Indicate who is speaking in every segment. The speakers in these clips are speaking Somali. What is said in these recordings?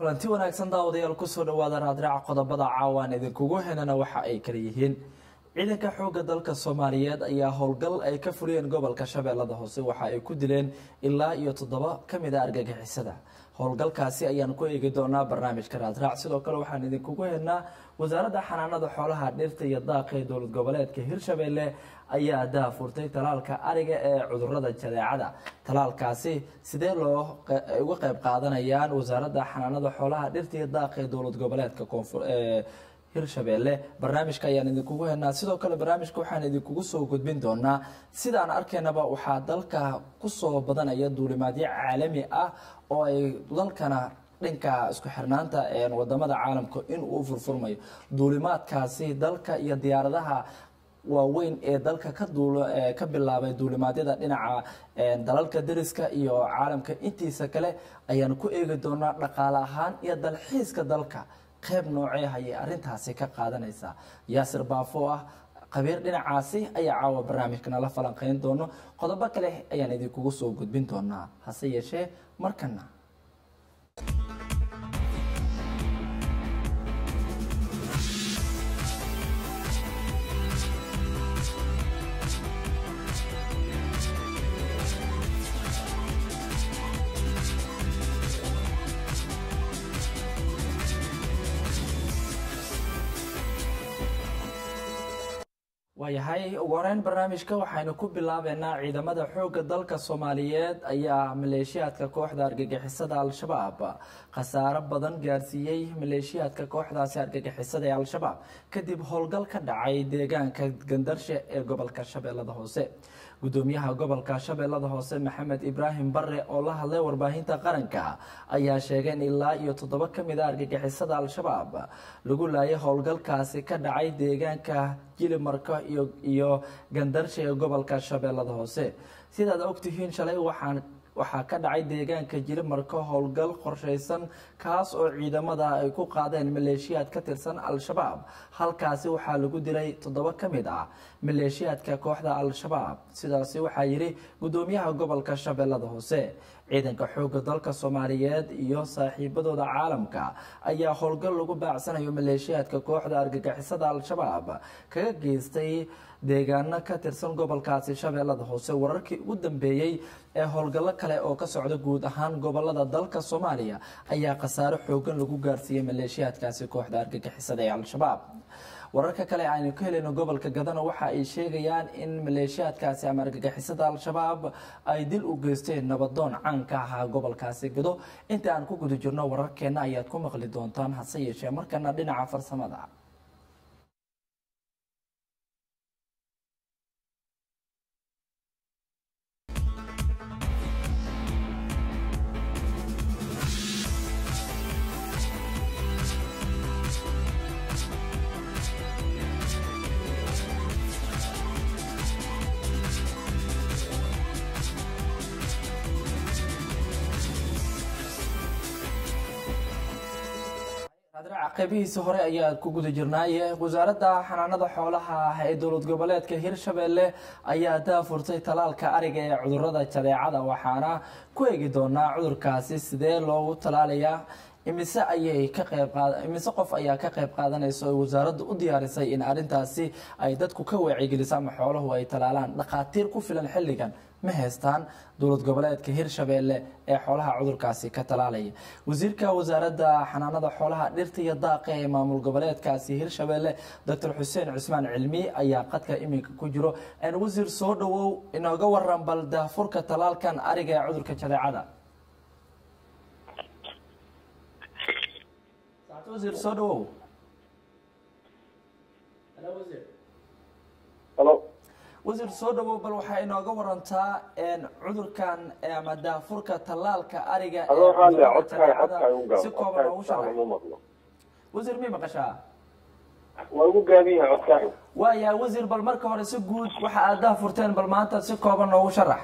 Speaker 1: kulanti wanaagsan daawadayaal kusoo dhawaada raadraaca qodobada caawaan idinkugu henana waxa ay kala yihiin ciidanka xoogga dalka soomaaliyeed ayaa howlgal ay ka fuliyeen gobolka shabeellada hoose waxa ay ku dileen ilaa iyo toddoba ka mid a argagixisada howlgalkaasi ayaan ku eegi doonaa barnaamijka raadraac sidoo kale waxaan idinkugu henaa wasaaradda xanaanada xoolaha dhirta iyo daaqa ee dowlad goboleedka hirshabelle ayaa daafurtay talaalka ariga ee cudurada jadeecada talaalkaasi sidee loo uga qayb qaadanayaan wasaaradda xanaanada xoolaha dhirta iyo daaqa ee dowlad goboleedka koonfur hirshabelle barnaamijka ayaan idinkugu henaa sidoo kale barnaamijka waxaan idinkugu soo gudbin doonaa sidaan arkaynaba waxaa dalka kusoo badanaya duulimaadyo caalami ah oo ay dalkana dhanka isku xirnaanta wadamada caalamka inuu furfurmayo duulimaadkaasi dalka iyo diyaaradaha waaweyn ee dalka ka duul ka bilaabay duulimaadyada dhinaca dalalka dariska iyo caalamka intiisa kale ayaan ku eegi doonaa dhaqaale ahaan iyo dalxiiska dalka qayb noocee ayay arintaasi ka qaadanaysaa yaasir baafo ah qabiir dhinacaasi ayaa caawa barnaamijkana la falanqeyn doono qodobo kale ayaan idinkugu soo gudbin doonaa hase yeeshee markana waayahay ugu horeyn barnaamijka waxaynu ku bilaabeynaa ciidamada xoogga dalka soomaaliyeed ayaa maleeshiyaadka kooxda argagixisada al-shabaab khasaaro badan gaarsiiyey maleeshiyaadka kooxdaasi argagixisada ee al-shabaab kadib howlgal ka dhacay deegaanka gandarshe ee gobolka shabeellada hoose gudoomiyaha gobolka shabeellada hoose maxamed ibraahim bare oo la hadlay warbaahinta qaranka ayaa sheegay in ilaa iyo toddoba ka mid a argagixisada al-shabaab lagu laayay howlgalkaasi ka dhacay deegaanka jilimarka iyo gandarshe ee gobolka shabeellada hoose sidaad ogtihiin shalay waxaan waxaa ka dhacay deegaanka jilimarka howlgal qorshaysan kaas oo ciidamada ay ku qaadeen maleeshiyaad ka tirsan al-shabaab halkaasi waxaa lagu dilay toddoba ka mid ah maleeshiyaadka kooxda al-shabaab sidaasi waxaa yidhi gudoomiyaha gobolka shabeellada hoose ciidanka xoogga dalka soomaaliyeed iyo saaxiibadooda caalamka ayaa howlgal lagu baacsanayo maleeshiyaadka kooxda argagixisada al-shabaab kaga geystay deegaano ka tirsan gobolkaasi shabeellada hoose wararkii ugu dambeeyey ee howlgallo kale oo ka socda guud ahaan gobolada dalka soomaaliya ayaa khasaaro xoogan lagu gaarsiiyey maleeshiyaadkaasi kooxda argagixisada ee al-shabaab wararka kale aynu ka helayno gobolka gadana waxa ay sheegayaan in maleeshiyaadkaasi ama argagixisada al-shabaab ay dil u geysteen nabadoon caan ka ahaa gobolkaasi gado inta aan ku guda jirno wararkeena ayaad ku maqli doontaan hase yeeshee markana dhinaca farsamada qeybihiisi hore ayaa ku guda jirnaaye wasaaradda xanaanada xoolaha ee dowlad goboleedka hirshabelle ayaa daafurtay talaalka ariga ee cudurada jadeecada waxaana ku eegi doonaa cudurkaasi sidee loogu talaalayaa imise ayay ka qayb imise qof ayaa ka qayb qaadanaysa oo wasaaradda u diyaarisay in arrintaasi ay dadku ka waacigeliso ama xooluhu ay talaalaan dhakhaatiir ku filan xilligan ma haystaan dowlad goboleedka hirshabelle ee xoolaha cudurkaasi ka talaalaya wasiirka wasaaradda xanaanada xoolaha dhirta iyo daaqa ee maamul goboleedkaasi hirshabelle docor xuseen cusmaan cilmi ayaa qadka iminka ku jiro wasiir soo dhawow inooga waran bal daafurka talaalkan ariga ee cudurka jadeecada wasiir soo dhawow wasiir soo dhawow bal waxaa inooga warantaa cudurkan ama daafurka tallaalka ariga si kooban noogu sharax wasiir mi maqashaa
Speaker 2: waa ugu gaaban yahay codkaan
Speaker 1: waaya wasiir bal marka hore si guud waxa aad daafurteen bal maanta si kooban noogu sharax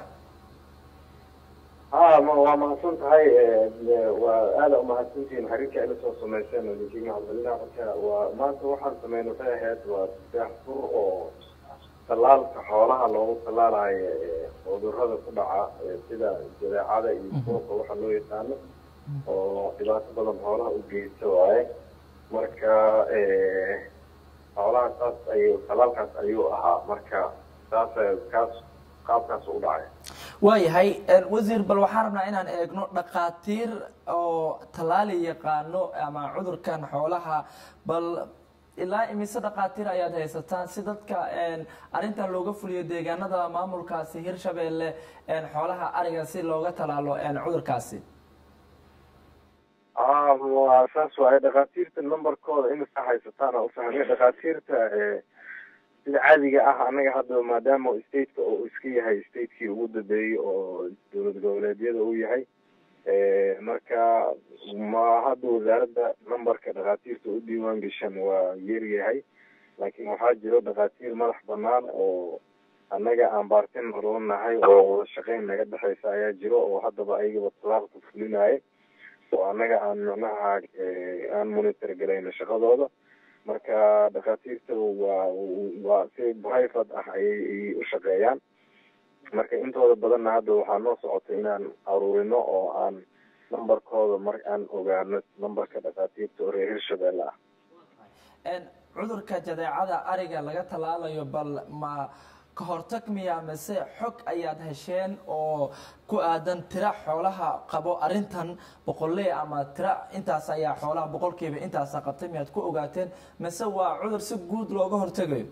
Speaker 2: ha ma waa mahadsan tahay waa aada umahadsantihiin xiriirka ila soo samayseen oo ninkii mahadcelinaha marka waa maanta waxaan sameyn waxay ahayd waa daafur oo tallaalka xoolaha loogu tallaalayo cudurada ku dhaca sida jadeecada iyo buuqa waxa loo yaqaano oo dhibaato badan xoolaha u geysta waaye marka xoolaha saas ayuu talaalkaas ayuu ahaa marka saas kaas qaabkaas u dhacay
Speaker 1: waayahay wasiir bal waxaan rabnaa inaan eegno dhakhaatiir oo tallaali yaqaano ama cudurkan xoolaha bal ilaa imise dhakhaatiir ayaad haysataan si dadka arrintan looga fuliyo deegaanada maamulkaasi hirshabeelle xoolaha ariga si looga talaalo cudurkaasi
Speaker 2: waa saas waaye dhakhaatiirta numberkooda imisa haysataan oo ufahmay dhakhaatiirta sida caadiga ah anaga hadda maadaama stateka uu iska yahay statekii ugu dambeeyey oo dowlad goboleedyada uu yahay marka ma hadda wasaaradda numberka dhakhaatiirta u diiwaan gashan waa yaryahay laakiin waxaa jiro dhakhaatiir madax banaan oo annaga aan baartin lanahay oo wada shaqeyn naga dhexeysa ayaa jiro oo haddaba ayagaba talaalka fulinaya oo annaga aan macnaha aan monitor galayno shaqadooda marka dhakhaatiirta waa waa si private ah ayay u shaqeeyaan marka intooda badanna hadda waxaa noo socotay inaan aruurino oo aan numberkooda mar aan ogaano numberka dhakhaatiirta oo reer hirshabeelle ah
Speaker 1: cudurka jadeecada ariga laga tallaalayo bal ma ka hortag miya mise xog ayaad hesheen oo ku aadan tira xoolaha qabo arrintan boqolley ama tira intaas ayaa xoolaha boqolkiiba intaasa qabtay miyaad ku ogaateen mise waa cudur si guud looga hortegayo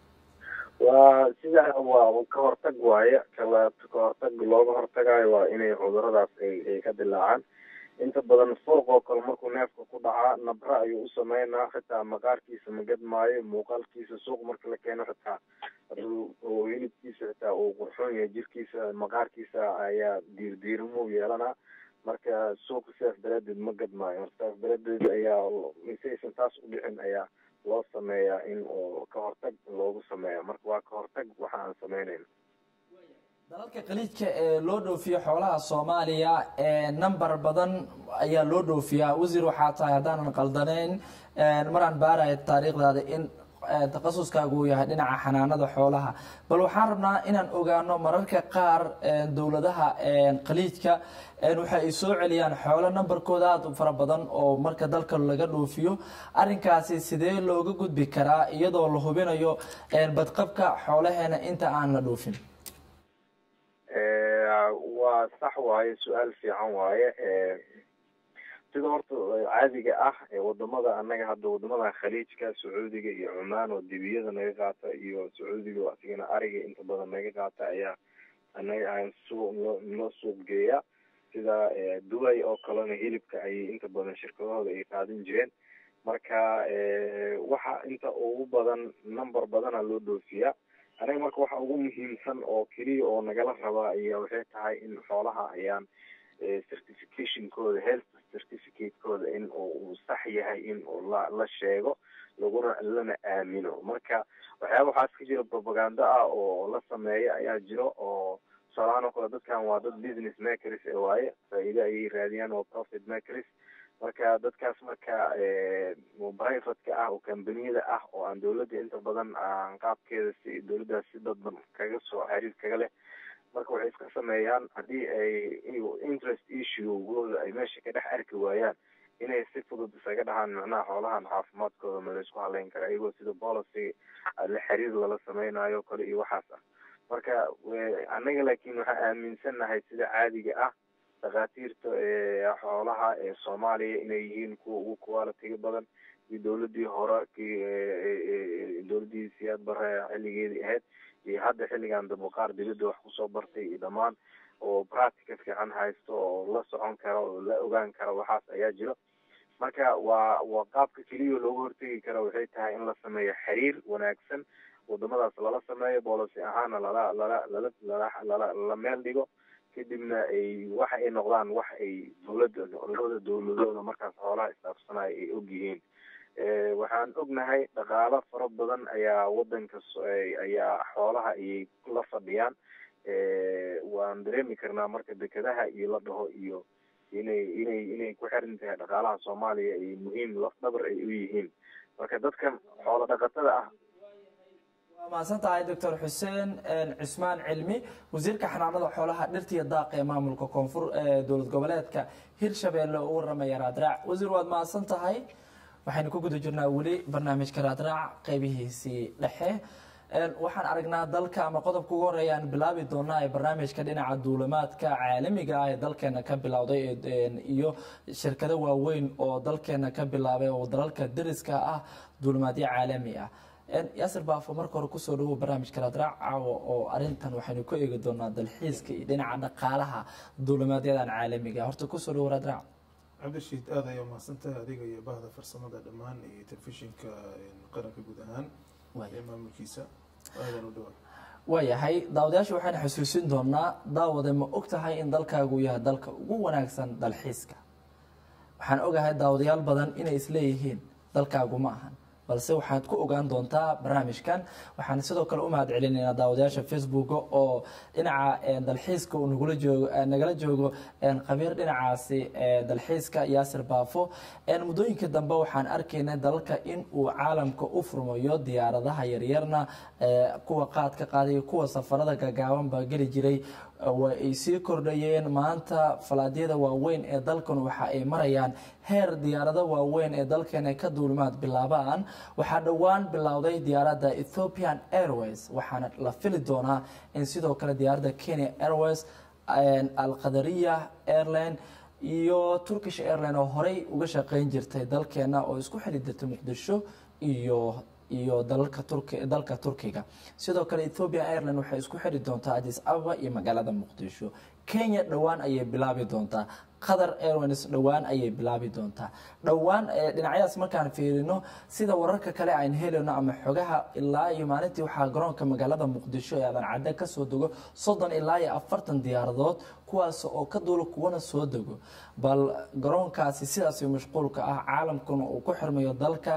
Speaker 2: waa sida waa ka hortag waaye kala ka hortag looga hortagayo waa inay cuduradaas ay ka dilaacaan inta badan furq oo kale markuu neefka ku dhacaa nabra ayuu u sameynaa xitaa maqaarkiisa ma gadmaayo muuqaalkiisa suuq marka la keeno xitaa hilibkiisa xitaa uu qurxoon yahay jirkiisa maqaarkiisa ayaa diirdiirimo yeelanaa marka suuqa sidaas daraadeed ma gadmaayo marka sidaas daraadeed ayaa misaysan taas u dhicin ayaa loo sameeyaa in oo ka hortag loogu sameeya marka waa ka hortag waxa aan sameynayno
Speaker 1: dalalka khaliijka ee loo dhoofiyo xoolaha soomaaliya number badan ayaa loo dhoofiyaa wasiir waxaa tahay haddaanan qaldanayn maraan baaraya taariikhdaada in takhasuskaagu uu yahay dhinaca xanaanada xoolaha bal waxaan rabnaa inaan ogaano mararka qaar dowladaha khaliijka waxa ay soo celiyaan xoolo numberkooda aada u fara badan oo marka dalka laga dhoofiyo arrinkaasi sidee looga gudbi karaa iyadoo la hubinayo badqabka xoolaheena inta aan la dhoofin
Speaker 2: waa sax waaye su-aal fiican waaye sida horta caadiga ah wadamada annaga hadda wadamada khaliijka sacuudiga iyo cumaan oo dibiyada naga qaata iyo sacuudiga asigana ariga inta badan naga qaata ayaa anaga aan suuq noo suuq geeya sida dubai oo kalena hilibka ayay inta badan shirkadahooda ay qaadan jireen marka waxa inta ugu badan number badana loo dhoofiyaa anaga marka waxa ugu muhiimsan oo keliya oo nagala rabaa ayaa waxay tahay in xoolaha ayaan certificationkooda health certificate-kooda in uu sax yahay in la la sheego laguna lana aamino marka waxyaaba waxaas ka jira propaganda ah oo la sameeya ayaa jiro oo tusaalahaan oo kale dadkan waa dad business makers ee waaye faa-iide ayay raadiyaan oo profit makers marka dadkaas marka privateka ah oo kambaniyada ah oo aan dawladda inta badan aan qaabkeeda si dawladdaas si dadban kaga soo xiriir kaga leh marka waxay iska sameeyaan haddii ay interest issue-gooda ay meesha ka dhex arki waayaan inay si fudud isaga dhahaan macnaha xoolahan caafimaadkooda ma laysku haleyn kara iyagoo sida policy la xiriir lala sameynayo kale iyo waxaas ah marka annaga laakiin waxaan aaminsannahay sida caadiga ah dhakhaatiirta xoolaha ee soomaaliya inay yihiin kuwa ugu qualitiga badan iyo dawladii hore dawladii siyaad bare xilligeedii ahayd iyo hadda xilligan dambe qaar dibadda wax kusoo bartay iyo dhammaan oo practica fiican haysto oo la socon kara oo la ogaan kara waxaas ayaa jiro marka waa waa qaabka keliya looga hortegi kara waxay tahay in la sameeyo xiriir wanaagsan wadamadaas lala sameeyo boolicy ahaana lala lala lala lala lala la meel dhigo kadibna ay waxa ay noqdaan wax ay dawladda labada dawladooda markaas xoolaha isdhaafsanaya ay og yihiin waxaan ognahay dhaqaalo fara badan ayaa wadanka ayaa xoolaha ayay la fadhiyaan waan dareemi karnaa marka dekedaha iyo la dhaho iyo inay inay inay ku xiran tahay dhaqaalaha soomaaliya ay muhiim lafdhabar ay u yihiin marka dadkan xoolo dhaqatada ah
Speaker 1: mahadsan tahay doctor xuseen cismaan cilmi wasiirka xanaanada xoolaha dhirtiya daaqa ee maamulka koonfur ee dowlad goboleedka hirshabeelle oo u waramaya raadraac wasiir waad mahadsan tahay waxaynu ku guda jirnaa weli barnaamijka raadraac qeybihiisii dhexe waxaan aragnaa dalka ama qodobka ugu horeeya aan bilaabi doonaa ee barnaamijka dhinaca duulimaadka caalamiga ah ee dalkeena ka bilowday iyo shirkado waaweyn oo dalkeena ka bilaabay oo dalalka dariska ah duulimaadyo caalami ah yaasir baafo marka hore kusoo dhawow barnaamijka raadraac caawa oo arintan waxaynu ku eegi doonaa dalxiiska iyo dhinaca dhaqaalaha duulimaadyadan caalamiga horta kusoo dhawow raadraac
Speaker 3: cabdishiid aad ayaa mahadsantahay adiga iyo bahda farsamada dhammaan iyo telefishinka qaranka guud ahaan ee maamulkiisa aadan u dhawa
Speaker 1: waayahay daawadayaasha waxaynu xusuusin doonaa daawade ma og tahay in dalkaagu yahay dalka ugu wanaagsan dalxiiska waxaan ogahay daawadayaal badan inay isleeyihiin dalkaagu ma ahan balse waxaad ku ogaan doontaa barnaamijkan waxaan sidoo kale u mahad celinaynaa daawadayaasha facebook oo dhinaca dalxiiska uu nagula joogo nagala joogo khabiir dhinacaasi dalxiiska yaasir baafo muddooyinka dambe waxaan arkaynay dalalka in uu caalamka u furmayo diyaaradaha yaryarna kuwa qaadka qaadayo kuwa safarada gagaaban baa geli jiray way ay sii kordhayeen maanta falaadyada waaweyn ee dalkan waxa ay marayaan heer diyaarado waaweyn ee dalkeena ka duulimaad bilaabaan waxaa dhowaan bilowday diyaaradda ethiopian airways waxaana la fili doonaa in sidoo kale diyaaradda kenya airways alqadariya airline iyo turkish airline oo horey uga shaqeyn jirtay dalkeena oo isku xili jirtay muqdisho iyo iyo dalalka turki dalka turkiga sidoo kale ethiopian airline waxay isku xiri doontaa addis ababa iyo magaalada muqdisho kenya dhowaan ayay bilaabi doontaa qatar airlines dhowaan ayay bilaabi doontaa dhowaan dhinacyadaas markaan fiirino sida wararka kale aan helayno ama xogaha ilaa iyo maalintii waxaa garoonka magaalada muqdisho ee aadan cadde kasoo dego soddon ilaa iyo afartan diyaaradood kuwaas oo ka duula kuwana soo dego bal garoonkaasi sidaas mashquulka ah caalamkuna uu ku xirmayo dalka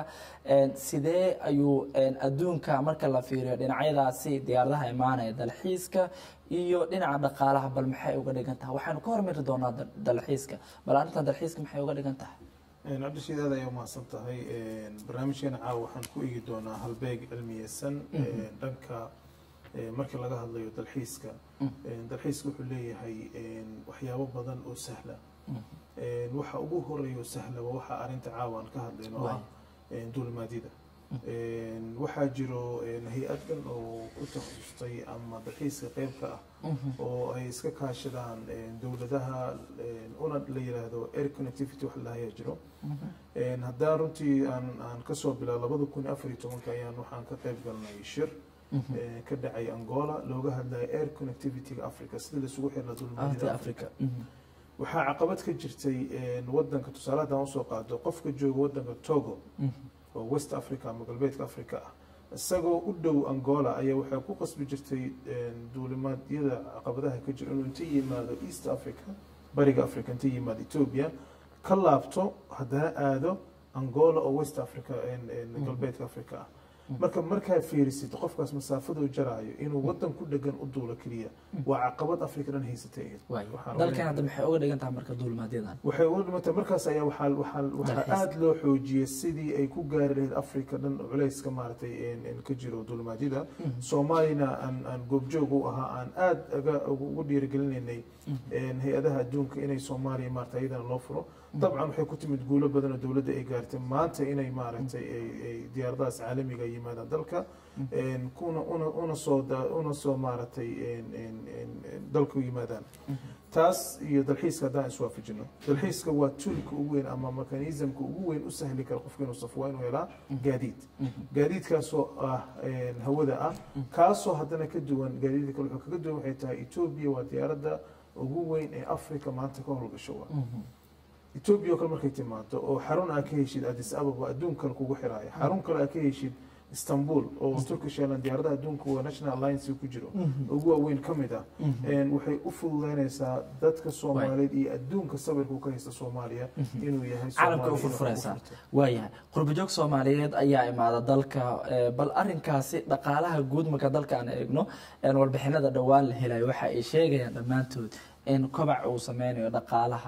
Speaker 1: sidee ayuu adduunka marka la fiiriyo dhinacyadaasi diyaaradaha imaanaya dalxiiska iyo dhinaca dhaqaalaha bal maxay uga dhigan tahay waxaynu ka hormari doonaa dalxiiska bal arrintan dalxiiska maxay uga dhigan tahay
Speaker 3: cabdishiid aad ayaa umahadsan tahay barnaamijkeena caawa waxaan ku eegi doonaa halbeeg cilmiyeysan dhanka marka laga hadlayo dalxiiska dalxiiska wuxuu leeyahay waxyaabo badan oo sahla waxa ugu horeeya sahla waa waxa arrinta caawa aan ka hadlayno ah duulimaadyada waxaa jiro hay-adan oo ku takhasustay ama dalxiiska qeybka ah oo ay iska kaashadaan dowladaha una la yiraahdo air connectivity wax lahayaa jiro haddaan runtii aan aan kasoo bilaa labada kun afar iyo tobanka ayaan waxaan ka qeyb galnay shir ka dhacay angola looga hadlayo air connectivity-ga africa sida laisugu xirna duulimaadyada africa waxaa caqabad ka jirtay wadanka tusaale haddaan usoo qaado qofka jooga wadanka togo oo west africa ama galbeedka africa ah isagoo u dhow angola ayaa waxay ku qasbi jirtay duulimaadyada caqabadaha ka jira inuu inta yimaado east africa bariga africa inta yimaado ethiopia ka laabto haddana aado angola oo west africa galbeedka africa ah marka markaa fiirisid qofkaas masaafaduu jaraayo inuu wadan ku dhegan u duulo keliya waa caqabad africa dhan haysatay
Speaker 1: dalkan hadda maxay uga dhigan tahay marka duulimaadyadan
Speaker 3: waxay uga dhimantay markaas ayaa waxaa waxaa waxaa aada loo xoojiyey sidii ay ku gaari lahayd africa dhan culayska maaragtay ka jiro duulimaadyada soomaalina aan aan goobjoog u ahaa aan aada aga ugu dhiirigelinaynay hay-adaha adduunka inay soomaaliya maarata iyadana loo furo dabcan waxay ku timid guulo badan oo dowladda ay gaartay maanta inay maaragtay ay diyaaradahaas caalamiga yimaadaan dalka kuna una una soo una soo maaragtay dalka u yimaadaan taas iyo dalxiiska haddaan iswaafajino dalxiiska waa tuulka ugu weyn ama mekanismka ugu weyn u sahli kara qofka inuu safo waa inuu helaa gaadiid gaadiidkaasoo ah hawada ah kaasoo haddana ka duwan gaadiidka kale wuxuu kaga duwan waxay tahay etoobiya waa diyaaradda ugu weyn ee africa maanta ka howlgasho waa etoobiya oo kale markay timaado oo xarun aa ka heshid addis ababa adduun kale kugu xiraayo xarun kale aa ka heshid istanbul oo turkish airline diyaaradaha adduunka waa national alliance ku jiro ugu waaweyn ka mid ah waxay u fududeynaysaa dadka soomaaliyeed iyo adduunka sawirka ka haysta soomaaliya inuu yahay
Speaker 1: caalamka u furfuraysaa waayahay qurbajoog soomaaliyeed ayaa imaada dalka bal arinkaasi dhaqaalaha guud marka dalka aan eegno warbixinada dhowaan la helayo waxa ay sheegayaan dhammaantood in kobac uu sameynayo dhaqaalaha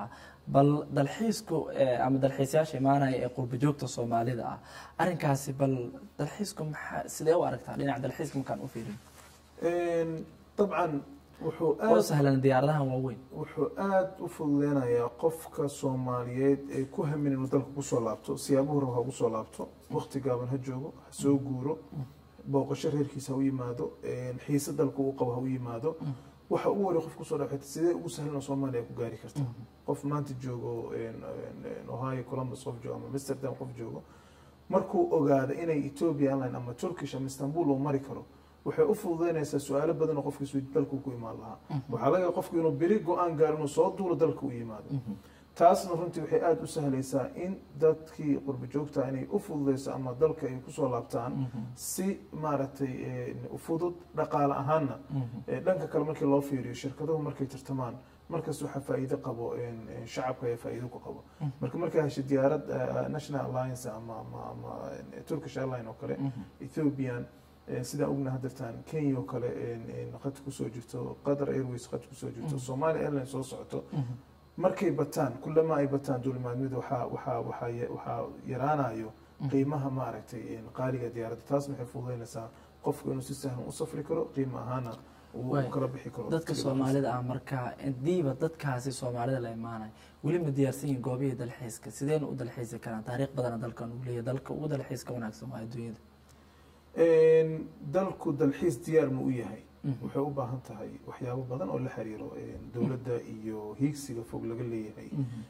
Speaker 1: bal dalxiisku eh, ama dalxiisayaasha imaanaya ee qurba joogta soomaalida ah arrinkaasi bal dalxiisku maxaa sidee u aragtaa dhinaca dalxiiska markaan u fiirin
Speaker 3: dabcan wuxuu
Speaker 1: oo
Speaker 3: aad
Speaker 1: sahlan diyaaradahan waaweyn
Speaker 3: wuxuu aada u fududeynayaa qofka soomaaliyeed ee ku hamin inuu dalka kusoo laabto siyaabuhu raba ha ugu soo laabto waqti gaaban ha joogo ha soo guuro booqasho reerkiisa ha u yimaado xiise dalka uu qabo ha u yimaado waxa ugu wari qof kusoo dhaxayta sidee ugu sahlan oo soomaaliya ku gaari karta qof maanta joogo ohio columbus qof joogo ama amsterdam qof joogo markuu ogaado inay ethiopia airline ama turkish ama istanbul uu mari karo waxay u fududeynaysaa su-aalo badan oo qofkiisu dalku ku imaan lahaa waxaa laga yaaba qofku inuu beri go-aan gaaro inuu soo duulo dalka u yimaado taasna runtii waxay aada u sahlaysaa in dadkii qurba joogta inay u fududeyso ama dalka ay kusoo laabtaan si maaragtay fudud dhaqaale ahaanna dhanka kale markii loo fiiriyo shirkaduhu markay tartamaan markaas waxaa faa'iido qabo shacabka ayaa faa'iido ku qabo marka markaa hesha diyaarad national alliance ama ama ama turkish airline oo kale ethiopian sidaan ogna hadirtaan kenya oo kale qad kusoo jirto qatar airways qad kusoo jirto somalia airline soo socoto markay bataan kulama ay bataan duulimaadmida waxaa waxaa waxaa waxaa yaraanayo qiimaha maaragtay qaaliga diyaaradda taasna waxay fududeynaysaa qofku inuu si sahlan u safri karo qiimo ahaana uu kala bixi karo
Speaker 1: dadka soomaalida ah marka hadiiba dadkaasi soomaalida la imaanay weli ma diyaarsan yihin goobihii dalxiiska sideena u dalxiisi karaan taariikh badana dalkan uu leeyahay dalka ugu dalxiiska wanaagsan waa adduunyada
Speaker 3: dalku dalxiis diyaar ma u yahay waxay u baahan tahay waxyaabo badan oo la xiriiro dowladda iyo hiigsiga fog laga leeyahay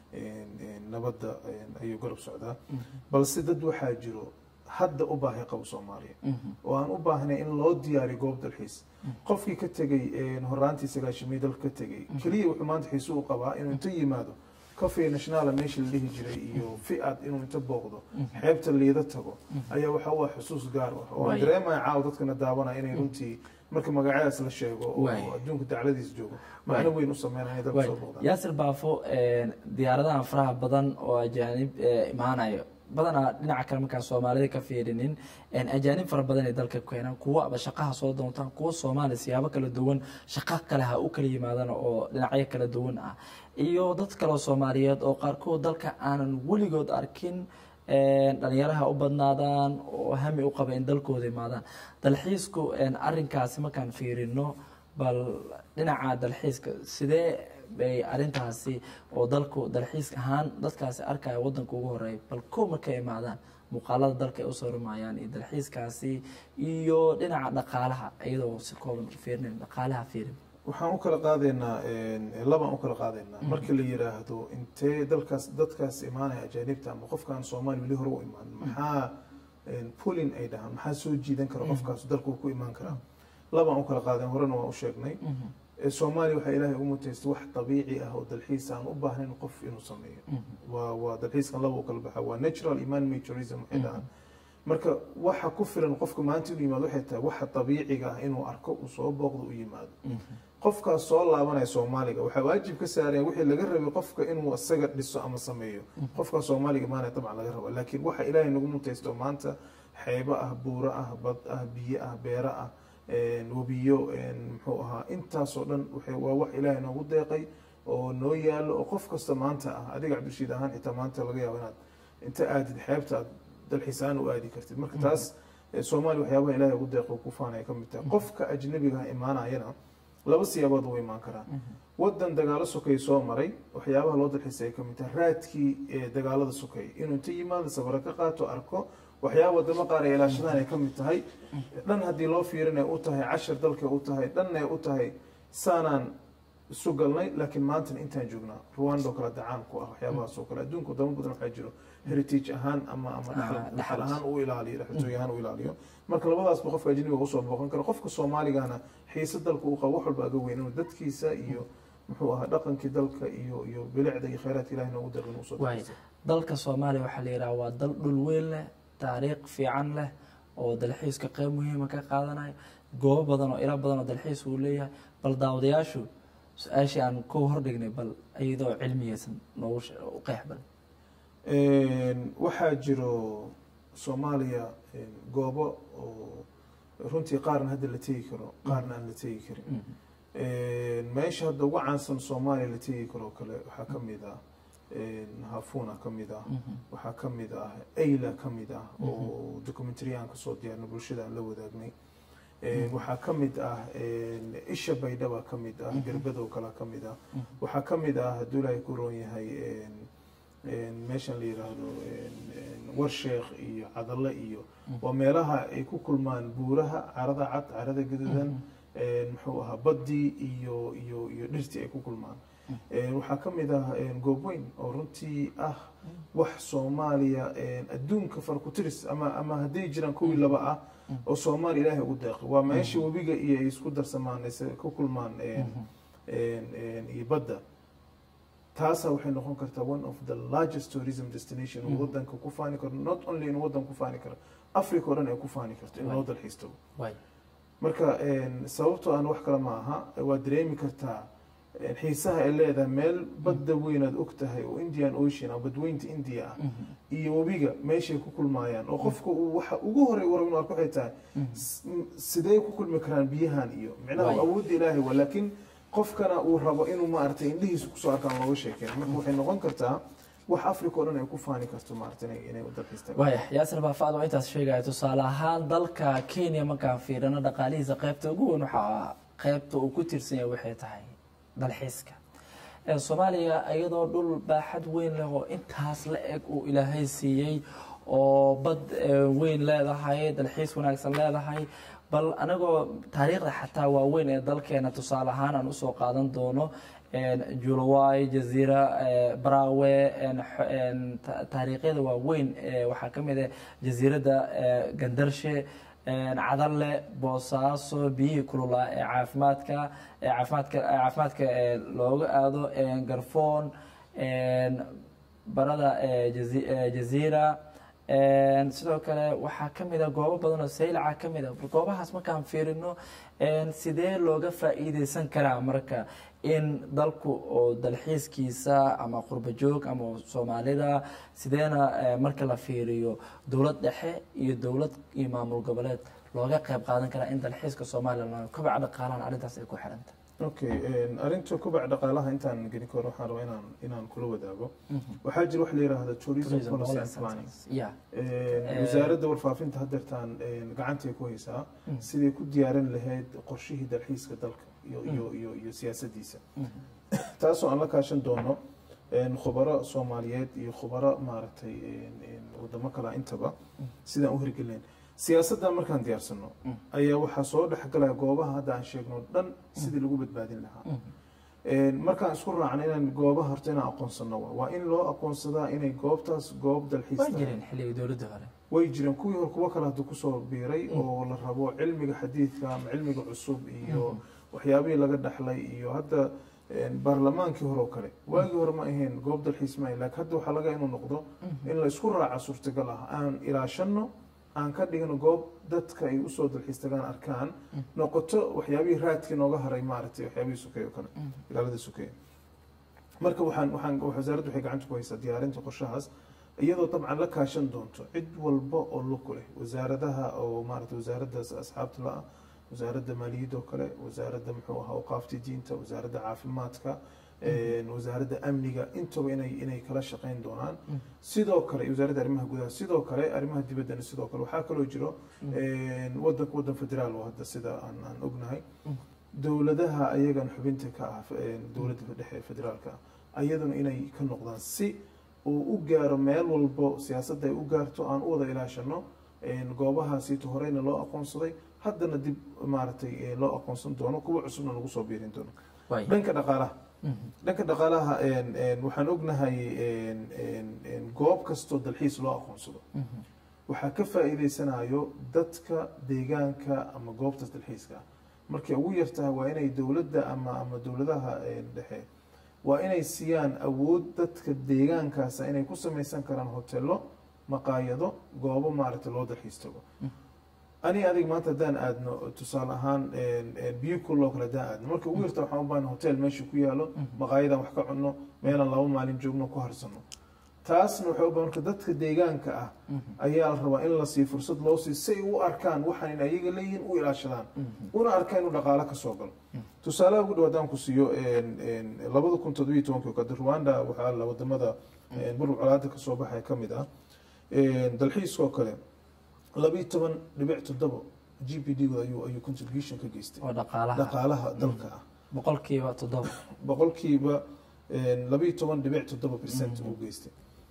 Speaker 3: nabadda ayuu garab socdaa balse dad waxaa jiro hadda u baahay qabo soomaaliya oo aan u baahnay in loo diyaariyo goob dalxiis qofkii ka tegey horaantii sagaashimii dalka ka tegey keliya wuxuu maanta xiise u qabaa inuu inta yimaado coffee national meesha la dhihi jiray iyo fi-ad inuu inta booqdo xeebta liida tago ayaa waxa u ah xusuus gaar ah oo aan dareemaya caawa dadkana daawanaya inay runtii marka magacyadaas la sheego oo adduunka dacladiis joogo macno weyn u sameynaya inay dalka soo booqdaan
Speaker 1: yaasir baafo diyaaradahan faraha badan oo ajaanib imaanayo badanaa dhinaca kale markaan soomaalida ka fiirinin ajaanib fara badan ay dalka keenaan kuwa aba shaqaha soo doontaan kuwa soomaaliya siyaabo kala duwan shaqo kale ha u kala yimaadaan oo dhinacyo kala duwan ah iyo dad kaleo soomaaliyeed oo qaarkood dalka aanan weligood arkin dhalinyaraha u badnaadaan oo hami u qaba in dalkooda imaadaan dalxiisku arinkaasi markaan fiirino bal dhinaca dalxiiska sidee bay arintaasi oo dalku dalxiis ahaan dadkaasi arkaya wadanka ugu horeeya bal ko markay imaadaan muuqaalada dalka ay usoo rumayaan iyo dalxiiskaasi iyo dhinaca dhaqaalaha iyadoo si kooban fiirinin dhaqaalaha fiirin
Speaker 3: waxaan u kala qaadaynaa labaan u kala qaadaynaa marka la yiraahdo intee dalkaas dadkaas imaanaya ajaanibta ama qofkaan soomaali weli hore u imaan maxaa pulin ay dhahaan maxaa soo jiidan kara qofkaas dalku ku imaan karaa labaan u kala qaadayn horena waan u sheegnay soomaaliya waxaa ilaahay ugu mutaystay wax dabiici ah oo dalxiis aan u baahnayn qof inuu sameeyo waa waa dalxiiskan laba u kala baxa waa natural iman made tourism waxay dhahaan marka waxa ku filan qofka maanta inuu yimaado waxay tahay waxa dabiiciga ah inuu arko uu soo booqdo u yimaado qofkaas soo laabanaya soomaaliga waxaa waajib ka saaraya wixii laga rabay qofka inuu isaga dhiso ama sameeyo qofkaas soomaaliga maana dabcan laga raba laakiin waxa ilaahay nagu mutaysto maanta xeebo ah buuro ah bad ah biyo ah beero ah webiyo muxuu ahaa intaasoo dhan waa wax ilaahay noogu deeqay oo noo yaalo oo qof kasta maanta ah adiga cabdirashiid ahaan xitaa maanta laga yaabo inaad inta aadid xeebta aad dalxiisaan u aadi kartid marka taas soomaaliya waxyaabaha ilaahay ugu deeqo ku faanaya ka mid tahay qofka ajnabiga imaanayana laba siyaabood u imaan karaa wadan dagaalo sokay soo maray waxyaabaha loo dalxiisay ka mid tahay raadkii dagaalada sokay inuu inta yimaado sawiro ka qaato arko waxyaaba wadamo qaar ay ilaashadaan ay ka mid tahay dhan haddii loo fiirinay u tahay cashar dalka u tahay dhanna ay u tahay saanaan isu galnay laakiin maantana intaan joognaa ruwando kale dacaan ku ah waxyaabahaas oo kale adduunka wadamo badan waxaa jiro heritage ahaan ama ama dhaxal ahaan u ilaaliyo dhaxaltooy ahaan u ilaaliyo marka labadaasba qofka ajnabiga usoo booqan karo qofka soomaaligana xiise dalka uu qabo wax walba aga weyn inuu dadkiisa iyo muxuu ahaa dhaqankii dalka iyo iyo bilicda iyo khayraadka ilahi noogu deeqin usoo
Speaker 1: dalka soomaaliya waxaa la yidhaha waa dal dhul weyn leh taariikh fiican leh oo dalxiiska qeyb muhiima ka qaadanayo goobo badan oo ilo badan oo dalxiis uu leeyahay bal daawadayaashu su-aashii aan ku hordhignay bal iyadoo cilmiyeysan noogu u qeex bal
Speaker 3: waxaa jiro soomaaliya goobo oo runtii qaarna hadda la tegi karo qaarna aan la tegi karin meesha hadda ugu caansan soomaaliya la tegi karo kale waxaa ka mid ah hafuna ka mid ah waxaa ka mid ah ayla ka mid ah oo documentariyan kasoo diyaarna bulshada aan la wadaagnay waxaa ka mid ah isha baydhaba ka mid ah garbadow kale ka mid ah waxaa ka mid ah hadduu ilaahay ku roon yahay meeshan la yidhaahdo warsheekh iyo cadalle iyo waa meelaha ay ku kulmaan buuraha carada cad carada gaduudan muxuu ahaa baddii iyo iyo iyo dhirtii ay ku kulmaan waxaa ka mid ah goobweyn oo runtii ah wax soomaaliya adduunka farkutiris ama ama hadday jiraan kuwii laba ah oo soomaaliya ilaahay ugu deeqay waa meesha webiga iyo ay isku darsamaan ku kulmaan iyo badda taasaa waxay noqon kartaa one of the largest tourism destination uu wadanka ku faani karo not only in wadan ku faani karo africa oo dhan ay ku faani karto in loo dalxiis tago marka sababtoo aan wax kale ma aha waa dareemi kartaa xiisaha ay leedahay meel badda weyn aad og tahay oo indian ocean ama badweynta india ah iyo webiga meeshay ku kulmaayaan oo qofka uu waxa ugu horey warab arko waxay tahay sidee ku kulmi karaan biyahan iyo micnaha awoodda ilaahay waa laakiin qofkana uu rabo inuu maaragtay indhihiisa kusoo arkaan looga sheekeen marka waxay noqon kartaa wax africa oo dhan ay ku faani karto maaragtay inay u dalxiistaan
Speaker 1: waaya yaasir baafaad oo intaas sheegaya tusaale ahaan dalka kenya markaan fiirino dhaqaalihiisa qaybta ugu weyn waxaa qaybta uu ku tiirsan yahay waxay tahay dalxiiska soomaaliya iyadoo dhul baaxad weyn leh oo intaas la eg uu ilaahay siiyey oo bad weyn leedahay dalxiis wanaagsan leedahay bal anagoo taariikhda xataa waaweyn ee dalkeena tusaale ahaan aan usoo qaadan doono julaway jaziira brawe taariikhyada waaweyn waxaa ka mid ah jasiiradda gandarshe cadalle boosaaso biyihii kululaa ee caafimaadka caafimaadka caafimaadka looga aado garfoon barada jaziira sidoo kale waxaa ka mid a goobo badan oo saylaca ka mid a goobahaas markaan fiirino sidee looga faa'iideysan karaa marka in dalku oo dalxiiskiisa ama qurba joog ama soomaalida sideena marka la fiiriyo dowlad dhexe iyo dowlad iyo maamul goboleed looga qayb qaadan karaa in dalxiiska soomaaliya kobaca dhaqaalahan arrintaas ay ku xiranta
Speaker 3: okay arrinta kobaca dhaqaalaha intaan gelin karo waxaan rabaa inaan inaan kula wadaago waxaa jira wax la yidhaahdo tourism policy and planning wasaaradda warfaafinta haddeertaan gacantay ku haysaa siday ku diyaarin lahayd qorshihii dalxiiska dalka iyo iyo iyo iyo siyaasaddiisa taasoo aan la kaashan doono khubaro soomaaliyeed iyo khubaro maaragtay wadamo kala intaba sidaan u hirgelinayn siyaasaddan markaan diyaarsano ayaa waxaa soo dhexgalaya goobaha hadda aan sheegno dhan sidii lagu badbaadin lahaa markaan isku raacno inaan goobaha horta inaan aqoonsano waa in loo aqoonsadaa inay goobtaas goob dalxiis way jireen kuwii hore kuwo kale hadda kusoo biiray oo la rabo cilmiga xadiidka ama cilmiga cusub iyo waxyaabihii laga dhaxlay iyo hadda baarlamaankii hore oo kale waagii hore ma ahayn goob dalxiis ma ahayn laakiin hadda waxaa laga inuu noqdo in la isku raaca suurtagal ah aan ilaashano aan ka dhigno goob dadka ay usoo dalxiis tagaan arkaan noqoto waxyaabihii raadkii nooga haray maaragtay waxyaabihii sukeeye oo kale ilaalada sukeeye marka waxaan waxaan wasaaraddu waxay gacanta ku haysaa diyaarinta qorshahaas iyadoo dabcan la kaashan doonto cid walba oo lug leh wasaaradaha oo maaragtay wasaaradda asxaabta la-ah wasaaradda maaliyadda oo kale wasaaradda muxuu ahaa awqaafta diinta wasaaradda caafimaadka wasaaradda amniga intaba inay inay kala shaqeyn doonaan sidoo kale wasaaradda arrimaha gudaha sidoo kale arrimaha dibaddana sidoo kale waxaa kaloo jiro wadanka waddan federaal oo hadda sida aan aan ognahay dowladaha ayagan xubinta ka ah dowladda dhexe federaalka ah ayaduna inay ka noqdaan si uu u gaaro meel walbo siyaasadda ay u gaarto aan u wada ilaashano goobahaasiito horeyna loo aqoonsaday haddana dib maaragtay loo aqoonsan doono kuwa cusubna lagu soo biirin doono dhanka dhaqaalaha dhanka dhaqaalaha waxaan ognahay goob kastoo dalxiis loo aqoonsado waxaa ka faa'iideysanayo dadka deegaanka ama goobtaas dalxiiska ah markay ugu yartahay waa inay dowladda ama ama dowladaha dhexe waa inay siiyaan awood dadka deegaankaasa inay ku samaysan karaan hoteelo maqaayado goobo maaragtay loo dalxiis tago ani adig maanta haddaan aadno tusaale ahaan biyo kuloo kale haddaan aadno marka ugu yarta waxaan u baahna hotel meesha ku yaalo maqaayadaan wax ka cunno meelaan laba maalin joogno ku harsano taasna waxay u baahan marka dadka deegaanka ah ayaa la rabaa in la siiyo fursad loo siiyo si ay u arkaan waxaan in ayaga leeyihiin u ilaashadaan una arkaan inuu dhaqaalo ka soo galo tusaalaha ugu dhow haddaan ku siiyo labada kun toddobiyo tobankii oo kale rwanda waxaa la wadamada burur colaada kasoo baxaya ka mid ah dalxiiska oo kale labiyo toban dhibic toddoba g p d ayuu ayuu contribution ka geystay
Speaker 1: oo dhaqaalaha
Speaker 3: dhaqaalaha dalka ah
Speaker 1: boqolkiiba toddoba
Speaker 3: boqolkiiba labiyo toban dhibic toddoba percent uu geystay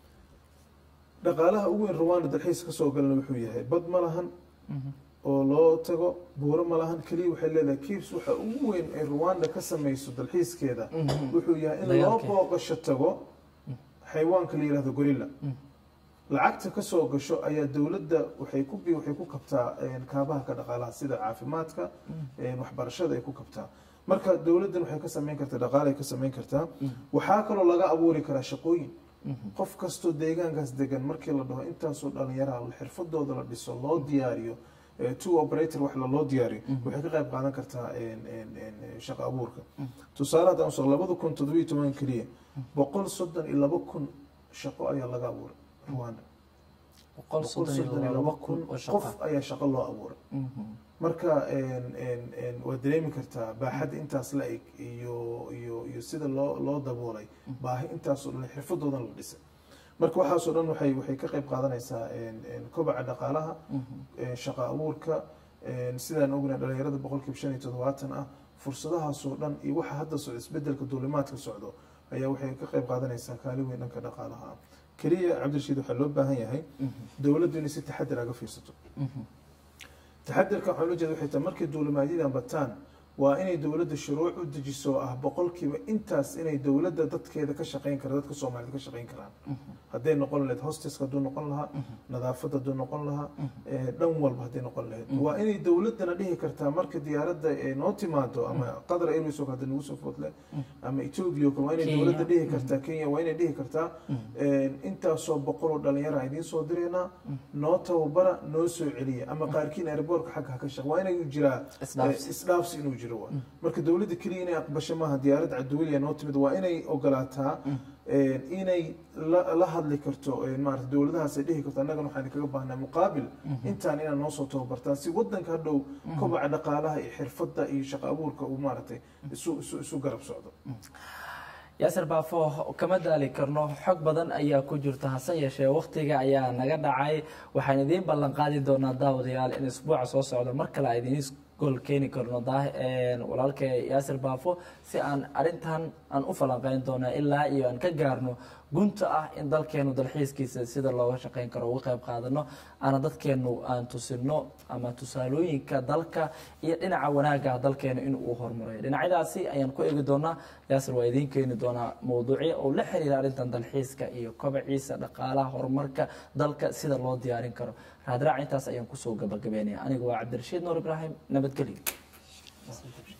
Speaker 3: dhaqaalaha ugu weyn rwanda dalxiis kasoo galana wuxuu yahay bad ma lahan oo loo tago buuro ma lahan keliya waxay leedahay kiibs waxa ugu weyn ay rwanda ka samayso dalxiiskeeda wuxuu yahay in loo
Speaker 1: Dagaalkeeda.
Speaker 3: booqasho tago xayawaanka la yihahdo gorilla lacagta kasoo gasho ayaa dowladda waxay ku bi- waxay ku kabtaa een, kaabaha ka dhaqaalaha sida caafimaadka een, waxbarashada ay ku kabtaa marka dowladdan waxay ka samayn kartaa dhaqaale ay ka samayn kartaa waxaa kaloo laga abuuri karaa shaqooyin qof kastoo deegaankaas degan markii la dhaho intaasoo dhalinyaraha xirfadooda la dhiso loo diyaariyo eh, two operator wax la loo diyaariyo waxay ka qayb qaadan kartaa een, een, een, shaqo abuurka tusaale haddaan usoo labada kun toddobiyo toban keliya boqol soddon iyo laba kun shaqo ayaa laga abuuray rwanda
Speaker 1: boqol
Speaker 3: boqol
Speaker 1: soddon
Speaker 3: soddon
Speaker 1: iyo
Speaker 3: iyo
Speaker 1: laba
Speaker 3: laba
Speaker 1: kun oo
Speaker 3: kun
Speaker 1: shaqo
Speaker 3: qof ayaa shaqo loo abuuray marka een, een, een, waad dareemi kartaa baaxadda intaas la eg iyo iyo iyo sida loo loo daboolay baahi intaasoo dhan xirfadoodan la dhisay marka waxaasoo dhan waxay waxay ka qayb qaadanaysaa een, een, kobaca dhaqaalaha een, shaqo abuurka een, sidaan ognahay dhalinyarada boqolkiiba shan iyo toddobaatan ah fursadahaasoo dhan iyo waxa hadda socda isbedelka duulimaadka socdo ayaa waxay ka qayb qaadanaysaa kaalin weyn dhanka dhaqaalaha ah keliya cabdirashiid waxaa loo baahan yahay dowladdu inay si taxadir aga fiirsato taxadirka waxaa loo jeeda waxay tahay markay duulimaadyadaan bataan waa inay dowladda shuruuc u dejiso oo ah boqolkiiba intaas inay dowladda dadkeeda ka shaqayn kara dadka soomaalida ka shaqayn karaan hadday noqon lahayd hosteska hadduu noqon lahaa nadaafadda hadduu noqon lahaa eh, dhan walba hadday noqon lahayd waa inay dowladdana dhihi kartaa marka diyaaradda ay noo timaado ama qatar airways oo hadda nagu soo foodle ama ethiopia oo kale waa inay
Speaker 1: Kenya.
Speaker 3: dowladda dhihi kartaa kenya waa inay dhihi kartaa een, intaasoo boqol oo dhalinyara aan idiin soo diraynaa noo tababara noo soo celiya ama qaarkiin airboortka xagga ha ka shaq waa inay jiraa
Speaker 1: Isdhaafsi.
Speaker 3: eh, isdhaafsi inuu jiro waa marka dowladda keliya inay aqbasho maaha diyaaradda caduweliya noo timid waa inay ogolaataa een, inay la la hadli karto een, maarata dowladahaas ay dhihi karto annagana waxaan kaga baahnaa muqaabil intaan inaan noo soo tababartaan si wadanka hadhow kobaca dhaqaalaha iyo xirfadda iyo shaqo abuurka uu maaragtay isu isu isu garab socdo
Speaker 1: yaasir baafo kama daali karno xog badan ayaa ku jirta hase yeeshee wakhtiga ayaa naga dhacay waxaan idiin ballan qaadi doonaa daawadayaal in isbuuca soo socda mar kale aan idiin gol keeni karno daa- een, walaalka yaasir baafo si aan arrintan aan u falanqeyn doona ilaa iyo aan ka gaarno gunta ah in dalkeenu dalxiiskiisa sida looga shaqeyn karo uga qayb qaadano aana dadkeenu aan tusino ama tusaalooyinka dalka iyo dhinaca wanaagga dalkeenu in uu horumaray dhinacyadaasi ayaan ku eegi doonaa yaasir waa idiin keeni doonaa mowduucyo oo la xiriira arrintan dalxiiska iyo kobaciisa dhaqaalaha horumarka dalka sida loo diyaarin karo raadraac intaas ayaan kusoo gabagabeynaya anigu waa cabdirashiid nuur ibraahim nabadgelyo